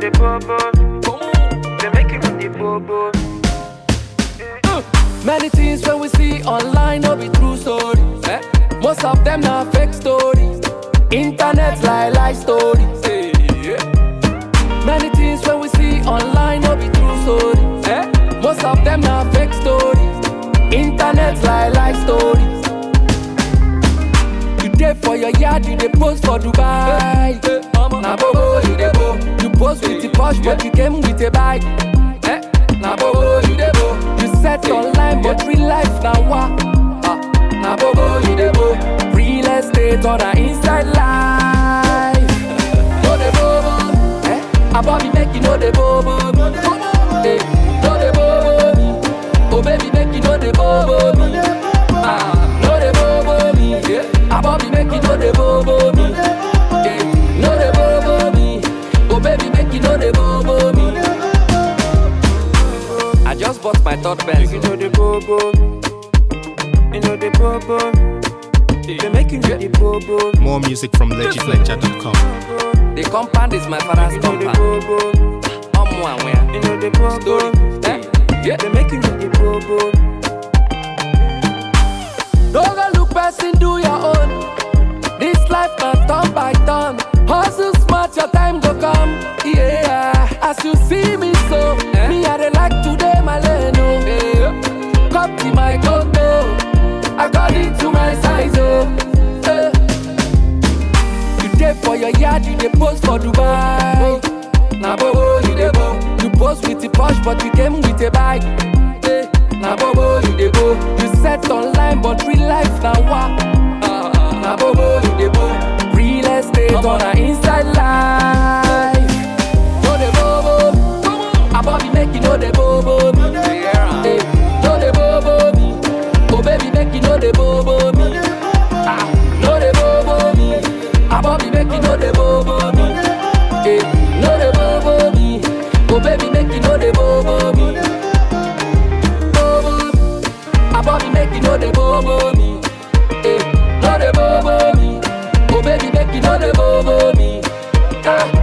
the bobo. They make you know the bobo. Many things when we see online no be true stories. Eh? Most of them na fake stories. Internet lie lie stories. Eh, yeah. Many things when we see online no be true stories. Eh? Most of them na fake stories. Internet lie lie stories. You dey for your yard, you dey post for Dubai. Na bobo you dey go. You post with the posh, but you came with a bike. Eh? Na bobo you dey go. You set online, but real life na wa. Ah, Na bobo you dey go. Real estate on a inside life. No dey bobo. Eh? Abobi make you no dey bobo. Eh, No dey bobo me. Oh baby make you no dey bobo me. Ah, no dey bobo me. Yeah. Abobi make you no dey bobo me. Eh, No dey bobo me. Oh baby make you no dey bobo me. I just bought my third You pencil. know the bobo. You know the bobo. They make you know the bobo. More music from legitlecture.com. The compound is my father's You know the compound. bobo. Omo and where? You know the bobo. Story. Eh? Yeah. They make you know the bobo. Don't go look person, do your own. This life na turn by turn. Hustle smart, your time go come. Yeah, as you see me so, me I dey like today my lane. Oh. Come to my condo, according to my size. Oh. Eh. You dey for your yard, you dey post for Dubai. Na bobo you dey go. You post with the posh, but you came with a bike. Eh, Na bobo you dey go. You set online, but real life na wa. Ah, Na bobo you dey go. Real estate on a inside life. No dey bobo. Abobi make you no dey bobo me. Eh, No dey bobo me. Oh baby make you no dey bobo me. Ah, no dey bobo me. Abobi make you no dey bobo me. Eh, no dey bobo me. Oh baby make you no dey bobo me. Bobo, Abobi make you no dey bobo me. Eh, no dey bobo me. Oh baby make you no dey bobo me. Ah,